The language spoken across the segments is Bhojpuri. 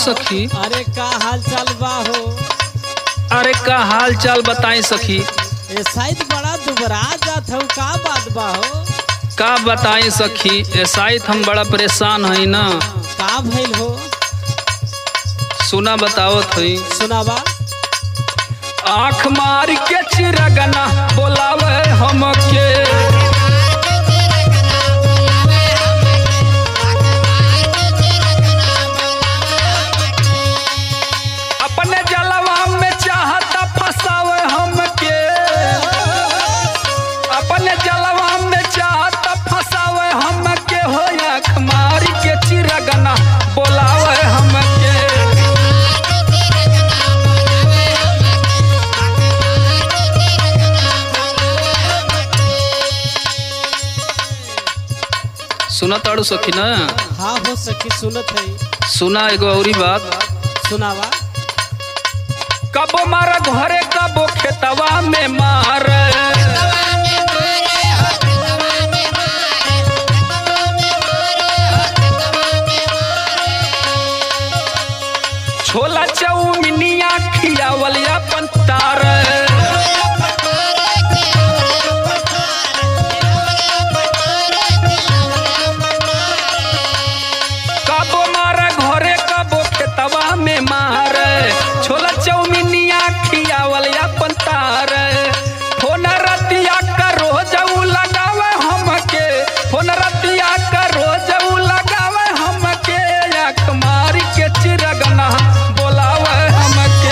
सखी अरे का हाल चाल बा हो अरे का हाल चाल बताई सखी ए शायद बड़ा दुबरा जात हो का बात बा हो का बताई सखी ऐसाइत हम बड़ा परेशान हई ना का भइल हो सुना बतावत हई सुनावा आँख मार के चिरगना बोलावे हमके अपने जलवा में चाहता फसावे हमके अपने जलवा में चाहता फसावे हमके हो आँख मार के चिरगना बोलावे हमके सुना ताड़ू सखी ना हाँ हो सखी सुनत है सुना एगो औरी बात सुनावा कबो मारा घरे कबो खेतवा में मार छोला चौमिनिया खियावल अपन तार कबो मारा घरे कबो खेतवा में मार छोला चौमिनिया खियावल अपन तार फोन रतिया का रोज उ लगावे हमके फोन रतिया का रोज उ लगावे हमके आँख मार के चिरगना बोलावे हमके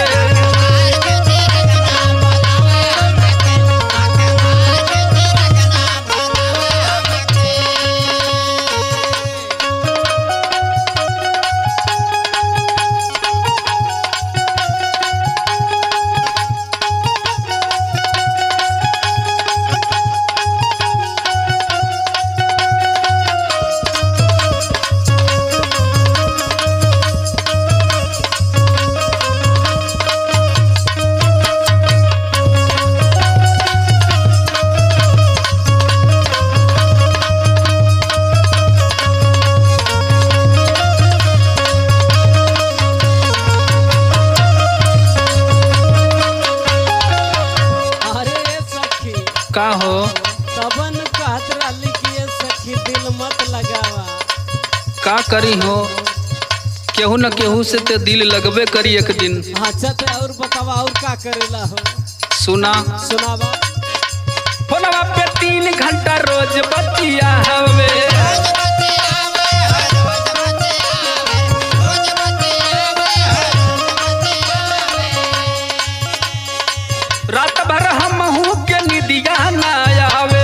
अरे ए सखी का हो तबन कहत रहली कि ये सखी दिल मत लगावा का करी हो केहू न केहू से ते दिल लगबे करी एक दिन अच्छा ते और बतावा और का करेला हो सुना सुनावा फोनवा पे तीन घंटा रोज बतिया हवे रात भर हम हूँ के निदिया ना आवे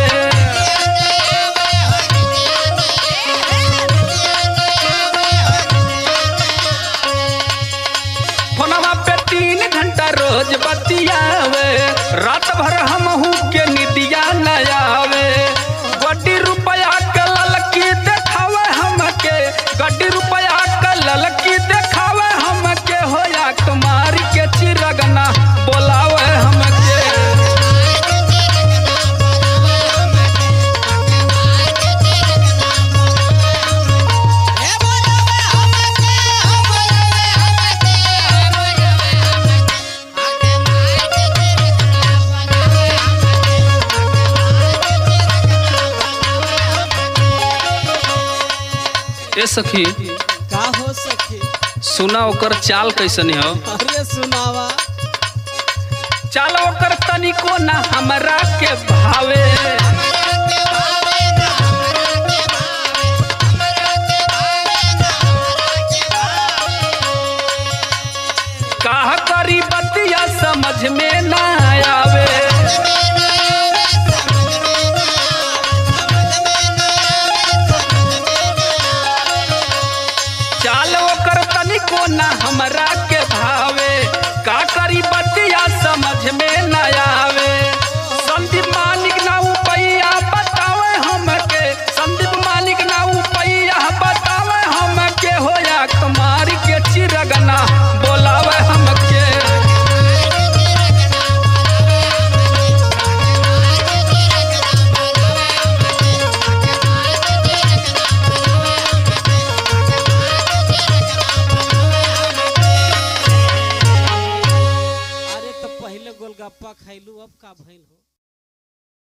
फोनवा पे तीन घंटा रोज बतियावे रात भर हम हूँ के निदिया न आवे गड्डी रुपया के ललकी देखावे हमके गड्डी रुपया के ललकी देखावे हमके होया कुमारी के चिरगना बोलावे हमके ए सखी का हो सखी सुना ओकर चाल कैसन हो अरे सुनावा चाल ओकर तनिको ना हमरा के भावे काह करी बतिया समझ में ना आवे चाल ओकर तनिको ना हमरा के भावे का करी बतिया समझ में ना आवे संदीप मालिक ना उपैया बतावे हमके संदीप मालिक ना उपैया बतावे हमके होया कुमारी के चिरगना बोलावे हमके पखैलू अब का भइल हो